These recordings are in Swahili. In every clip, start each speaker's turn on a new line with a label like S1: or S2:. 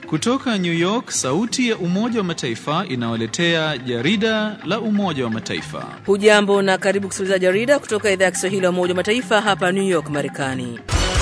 S1: Kutoka New York, sauti ya Umoja wa Mataifa inawaletea jarida la Umoja wa Mataifa.
S2: Hujambo na karibu kusikiliza jarida kutoka idhaa ya Kiswahili ya Umoja wa Mataifa hapa New York, Marekani.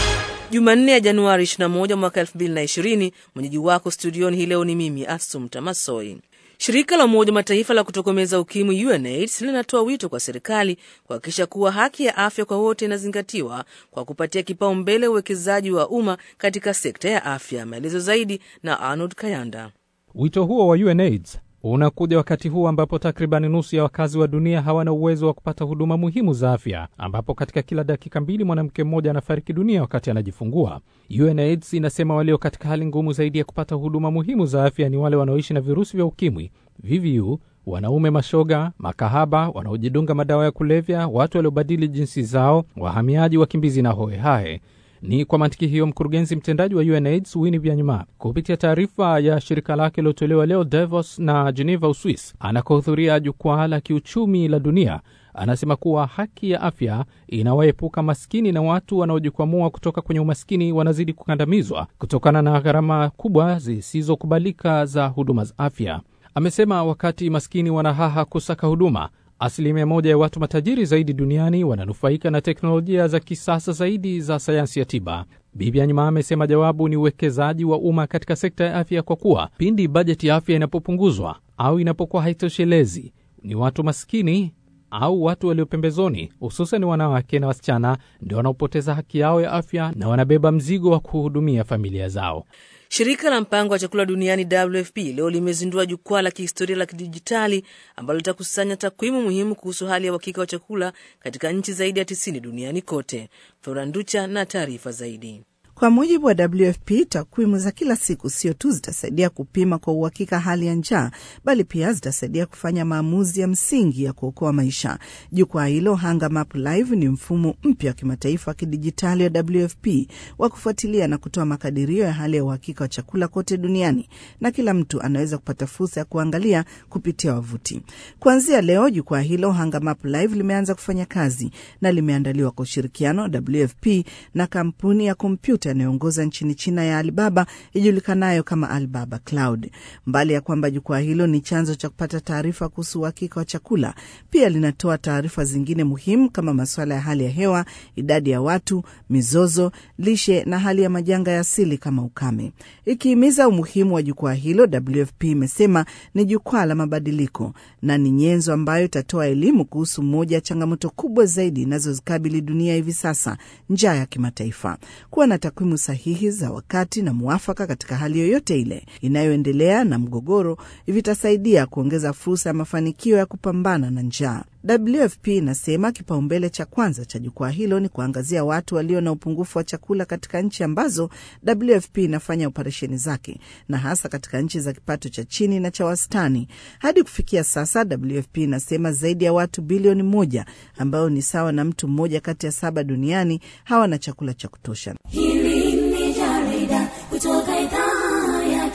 S2: Jumanne ya Januari 21 mwaka 2020. Mwenyeji wako studioni hii leo ni mimi Asum Tamasoi. Shirika la Umoja wa Mataifa la kutokomeza ukimwi UNAIDS linatoa wito kwa serikali kuhakikisha kuwa haki ya afya kwa wote inazingatiwa kwa kupatia kipaumbele uwekezaji wa umma katika sekta ya afya. Maelezo zaidi na Arnold Kayanda.
S3: Wito huo wa UNAIDS unakuja wakati huu ambapo takribani nusu ya wakazi wa dunia hawana uwezo wa kupata huduma muhimu za afya, ambapo katika kila dakika mbili mwanamke mmoja anafariki dunia wakati anajifungua. UNAIDS inasema walio katika hali ngumu zaidi ya kupata huduma muhimu za afya ni wale wanaoishi na virusi vya ukimwi, VVU, wanaume mashoga, makahaba, wanaojidunga madawa ya kulevya, watu waliobadili jinsi zao, wahamiaji, wakimbizi na hohehahe. Ni kwa mantiki hiyo mkurugenzi mtendaji wa UNAIDS Winnie Byanyima kupitia taarifa ya shirika lake iliotolewa leo Davos na Geneva, Uswis, anakohudhuria jukwaa la kiuchumi la dunia, anasema kuwa haki ya afya inawaepuka maskini na watu wanaojikwamua kutoka kwenye umaskini wanazidi kukandamizwa kutokana na gharama kubwa zisizokubalika za huduma za afya. Amesema wakati maskini wanahaha kusaka huduma asilimia moja ya watu matajiri zaidi duniani wananufaika na teknolojia za kisasa zaidi za sayansi ya tiba. Bibi Anyima amesema jawabu ni uwekezaji wa umma katika sekta ya afya, kwa kuwa pindi bajeti ya afya inapopunguzwa au inapokuwa haitoshelezi, ni watu maskini au watu walio pembezoni, hususan wanawake na wasichana, ndio wanaopoteza haki yao ya afya na wanabeba mzigo wa kuhudumia familia zao.
S2: Shirika la mpango wa chakula duniani WFP leo limezindua jukwaa la kihistoria la kidijitali ambalo litakusanya takwimu muhimu kuhusu hali ya uhakika wa chakula katika nchi zaidi ya tisini duniani kote. Floranducha na taarifa zaidi.
S4: Kwa mujibu wa WFP, takwimu za kila siku sio tu zitasaidia kupima kwa uhakika hali ya njaa, bali pia zitasaidia kufanya maamuzi ya msingi ya kuokoa maisha. Jukwaa hilo Hunger Map Live ni mfumo mpya wa kimataifa wa kidijitali wa WFP wa kufuatilia na kutoa makadirio ya hali ya uhakika wa chakula kote duniani, na kila mtu anaweza kupata fursa ya kuangalia kupitia wavuti. Kuanzia leo, jukwaa hilo Hunger Map Live limeanza kufanya kazi na limeandaliwa kwa ushirikiano wa WFP na kampuni ya kompyuta yanayoongoza nchini China ya Alibaba ijulikanayo kama Alibaba Cloud. Mbali ya kwamba jukwaa hilo ni chanzo cha kupata taarifa kuhusu uhakika wa chakula, pia linatoa taarifa zingine muhimu kama masuala ya hali ya hewa, idadi ya watu, mizozo, lishe na hali ya majanga ya asili kama ukame. Ikihimiza umuhimu wa jukwaa hilo, WFP imesema ni jukwaa la mabadiliko na ni nyenzo ambayo itatoa elimu kuhusu moja ya changamoto kubwa zaidi inazozikabili dunia hivi sasa, njaa ya kimataifa. Kuwa na takwimu sahihi za wakati na mwafaka katika hali yoyote ile inayoendelea na mgogoro vitasaidia kuongeza fursa ya mafanikio ya kupambana na njaa. WFP inasema kipaumbele cha kwanza cha jukwaa hilo ni kuangazia watu walio na upungufu wa chakula katika nchi ambazo WFP inafanya operesheni zake na hasa katika nchi za kipato cha chini na cha wastani. Hadi kufikia sasa, WFP inasema zaidi ya watu bilioni moja ambao ni sawa na mtu mmoja kati ya saba duniani hawana chakula cha kutosha.
S5: Hili ni jarida kutoka idhaa ya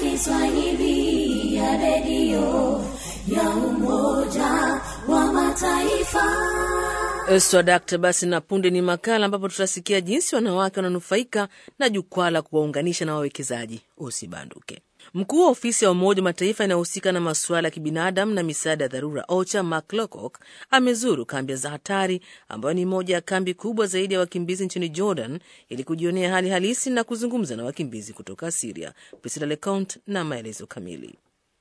S5: Kiswahili ya redio ya Umoja wa Mataifa.
S2: Swadakta basi, na punde ni makala ambapo tutasikia jinsi wanawake wananufaika na jukwaa la kuwaunganisha na wawekezaji. Usibanduke. Mkuu wa ofisi ya Umoja wa Mataifa inayohusika na masuala ya kibinadamu na misaada ya dharura OCHA, Mark Lowcock amezuru kambi za hatari ambayo ni moja ya kambi kubwa zaidi ya wakimbizi nchini Jordan ili kujionea hali halisi na kuzungumza na wakimbizi kutoka Siria. Priscilla Lecount na maelezo kamili.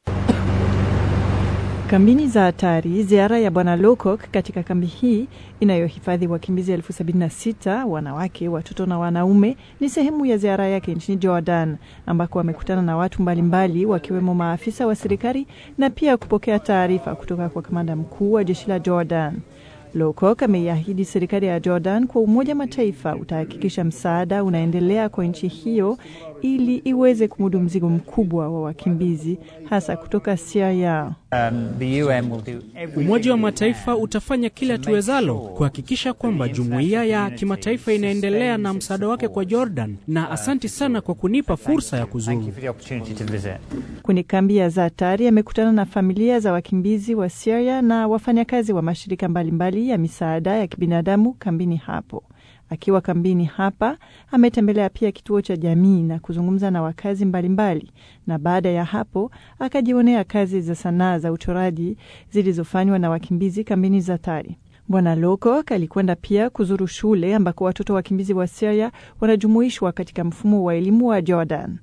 S6: Kambini za hatari. Ziara ya Bwana Lowcock katika kambi hii inayohifadhi wakimbizi elfu sabini na sita wanawake, watoto na wanaume ni sehemu ya ziara yake nchini Jordan, ambako wamekutana na watu mbalimbali wakiwemo maafisa wa serikali na pia kupokea taarifa kutoka kwa kamanda mkuu wa jeshi la Jordan. Lowcock ameiahidi serikali ya Jordan kwa Umoja Mataifa utahakikisha msaada unaendelea kwa nchi hiyo ili iweze kumudu mzigo mkubwa wa wakimbizi hasa kutoka Syria.
S7: Umoja wa Mataifa utafanya kila tuwezalo kuhakikisha kwamba jumuiya ya kimataifa inaendelea na msaada wake kwa Jordan, na asanti sana kwa kunipa fursa ya kuzuru.
S6: Kwenye kambi ya Zatari amekutana na familia za wakimbizi wa Syria na wafanyakazi wa mashirika mbalimbali ya misaada ya kibinadamu kambini hapo. Akiwa kambini hapa, ametembelea pia kituo cha jamii na kuzungumza na wakazi mbalimbali, na baada ya hapo akajionea kazi za sanaa za uchoraji zilizofanywa na wakimbizi kambini Zatari. Bwana Lokok alikwenda pia kuzuru shule ambako watoto wakimbizi wa Syria wanajumuishwa katika mfumo wa elimu wa Jordan.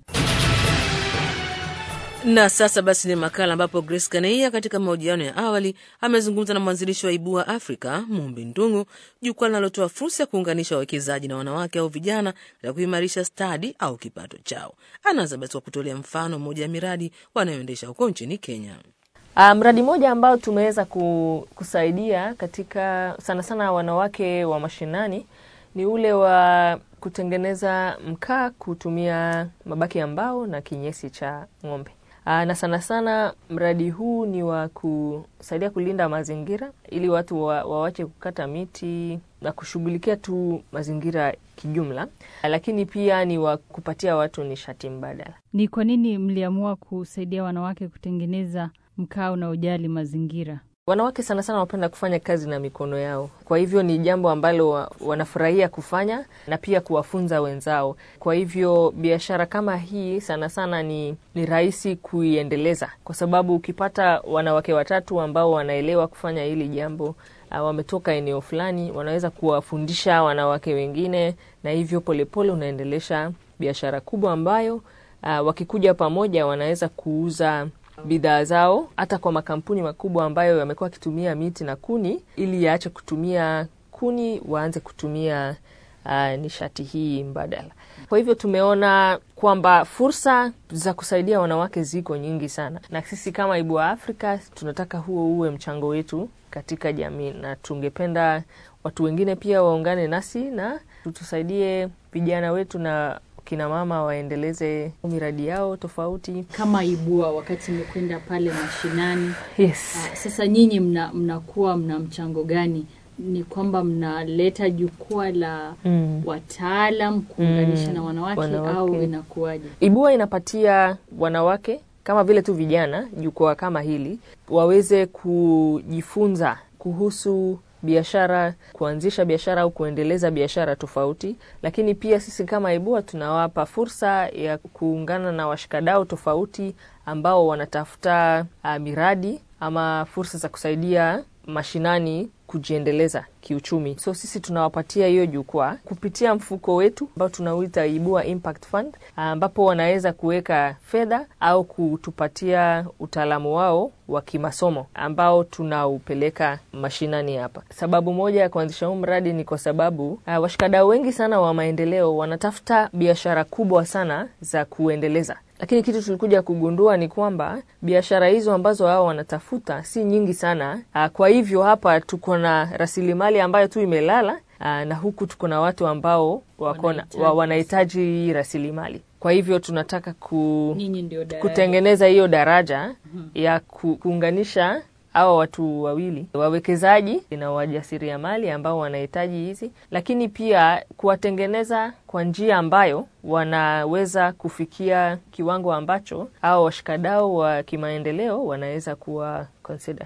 S2: Na sasa basi ni makala ambapo Grace Kaneia katika mahojiano ya awali amezungumza na mwanzilishi wa Ibua Afrika Mumbi Ndungu, jukwaa linalotoa fursa ya kuunganisha wawekezaji na wanawake au vijana katika kuimarisha stadi au kipato chao. Anaanza basi kwa kutolea mfano mmoja ya miradi wanayoendesha huko nchini Kenya.
S8: Uh, mradi mmoja ambao tumeweza ku, kusaidia katika sana sana wanawake wa mashinani ni ule wa kutengeneza mkaa kutumia mabaki ya mbao na kinyesi cha ng'ombe. Uh, na sana sana mradi huu ni wa kusaidia kulinda mazingira ili watu wa, wawache kukata miti na kushughulikia tu mazingira kijumla, lakini pia ni wa kupatia watu nishati mbadala.
S9: Ni kwa nini mliamua kusaidia wanawake kutengeneza mkaa unaojali mazingira?
S8: Wanawake sana sana wanapenda kufanya kazi na mikono yao, kwa hivyo ni jambo ambalo wa, wanafurahia kufanya na pia kuwafunza wenzao. Kwa hivyo biashara kama hii sana sana ni, ni rahisi kuiendeleza, kwa sababu ukipata wanawake watatu ambao wanaelewa kufanya hili jambo uh, wametoka eneo fulani, wanaweza kuwafundisha wanawake wengine, na hivyo polepole unaendelesha biashara kubwa ambayo uh, wakikuja pamoja wanaweza kuuza bidhaa zao hata kwa makampuni makubwa ambayo yamekuwa wakitumia miti na kuni, ili yaache kutumia kuni, waanze kutumia uh, nishati hii mbadala. Kwa hivyo tumeona kwamba fursa za kusaidia wanawake ziko nyingi sana, na sisi kama Ibua Afrika tunataka huo uwe mchango wetu katika jamii, na tungependa watu wengine pia waungane nasi na tutusaidie vijana wetu na kina mama waendeleze miradi yao tofauti
S9: Kama Ibua, wakati mmekwenda pale mashinani,
S8: yes.
S9: ah, sasa nyinyi mna, mnakuwa mna mchango gani? Ni kwamba mnaleta jukwaa la
S8: Mm.
S9: wataalam kuunganisha
S8: Mm,
S9: na wanawake,
S8: wanawake.
S9: au inakuwaje?
S8: Ibua inapatia wanawake kama vile tu vijana jukwaa kama hili waweze kujifunza kuhusu biashara, kuanzisha biashara au kuendeleza biashara tofauti. Lakini pia sisi kama Ibua tunawapa fursa ya kuungana na washikadau tofauti ambao wanatafuta uh, miradi ama fursa za kusaidia mashinani kujiendeleza kiuchumi. So sisi tunawapatia hiyo jukwaa kupitia mfuko wetu ambao tunauita Ibua Impact Fund, ambapo wanaweza kuweka fedha au kutupatia utaalamu wao wa kimasomo ambao tunaupeleka mashinani hapa. Sababu moja ya kuanzisha huu mradi ni kwa sababu uh, washikadau wengi sana wa maendeleo wanatafuta biashara kubwa sana za kuendeleza lakini kitu tulikuja kugundua ni kwamba biashara hizo ambazo wao wanatafuta si nyingi sana. Aa, kwa hivyo hapa tuko na rasilimali ambayo tu imelala aa, na huku tuko na watu ambao wako na- wa- wanahitaji hii rasilimali. Kwa hivyo tunataka ku,
S9: Nyinyi ndio daraja.
S8: kutengeneza hiyo daraja ya ku, kuunganisha hawa watu wawili wawekezaji na wajasiriamali ambao wanahitaji hizi, lakini pia kuwatengeneza kwa njia ambayo wanaweza kufikia kiwango ambacho hao washikadau wa kimaendeleo wanaweza kuwa consider.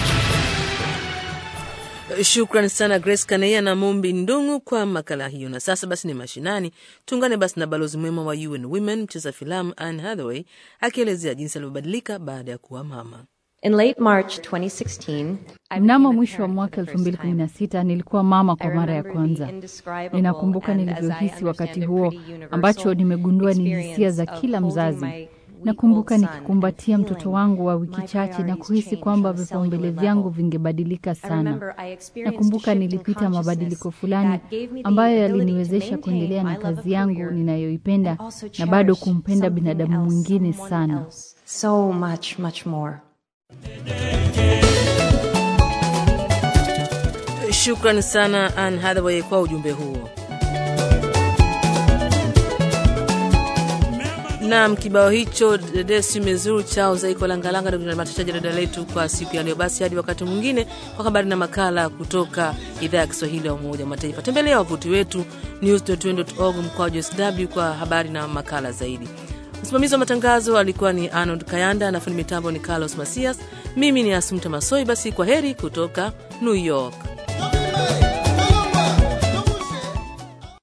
S2: Shukran sana Grace Kaneia na Mumbi Ndungu kwa makala hiyo. Na sasa basi ni mashinani, tuungane basi na balozi mwema wa UN Women, mcheza filamu Anne Hathaway akielezea jinsi alivyobadilika baada ya kuwa mama.
S10: In late March 2016, I
S9: Mnamo
S10: became a
S9: mwisho wa
S10: parent
S9: mwaka
S10: for the first time.
S9: 2016 nilikuwa mama kwa
S10: I
S9: mara ya
S10: remember the
S9: kwanza.
S10: indescribable
S9: Ninakumbuka
S10: and, as I
S9: nilivyohisi wakati
S10: understand it,
S9: huo
S10: pretty universal
S9: ambacho nimegundua ni hisia za
S10: experience
S9: kila
S10: of holding
S9: mzazi.
S10: my
S9: Nakumbuka
S10: week-old son
S9: nikikumbatia
S10: and
S9: mtoto
S10: feeling
S9: wangu wa wiki
S10: my
S9: chache na
S10: priorities
S9: kuhisi
S10: change
S9: kwamba
S10: on a
S9: vipaumbele
S10: cellular
S9: vyangu
S10: level.
S9: vingebadilika
S10: I
S9: sana.
S10: remember I experienced
S9: Nakumbuka
S10: a shift in
S9: nilipita
S10: consciousness
S9: mabadiliko fulani
S10: that gave me the
S9: ambayo
S10: ability to
S9: yaliniwezesha
S10: maintain
S9: kuendelea
S10: my
S9: na
S10: love of
S9: kazi yangu
S10: career
S9: ninayoipenda
S10: and also
S9: na bado
S10: cherish
S9: kumpenda
S10: something
S9: binadamu
S10: else,
S9: mwingine
S10: someone
S9: sana.
S10: else. So much, much more.
S2: Shukran sana Anne Hathaway kwa ujumbe huo. Nam, kibao hicho Desi Mezuru chao Zaiko Langalanga ndio kinatamatisha jarida letu kwa siku ya leo. Basi hadi wakati mwingine kwa habari na makala kutoka idhaa ya Kiswahili ya Umoja wa Mataifa. Tembelea wavuti wetu news.un.org mkwaju sw kwa habari na makala zaidi. Msimamizi wa matangazo alikuwa ni Arnold Kayanda na fundi mitambo ni Carlos Masias. Mimi ni Asumta Masoi. Basi kwa heri kutoka New York.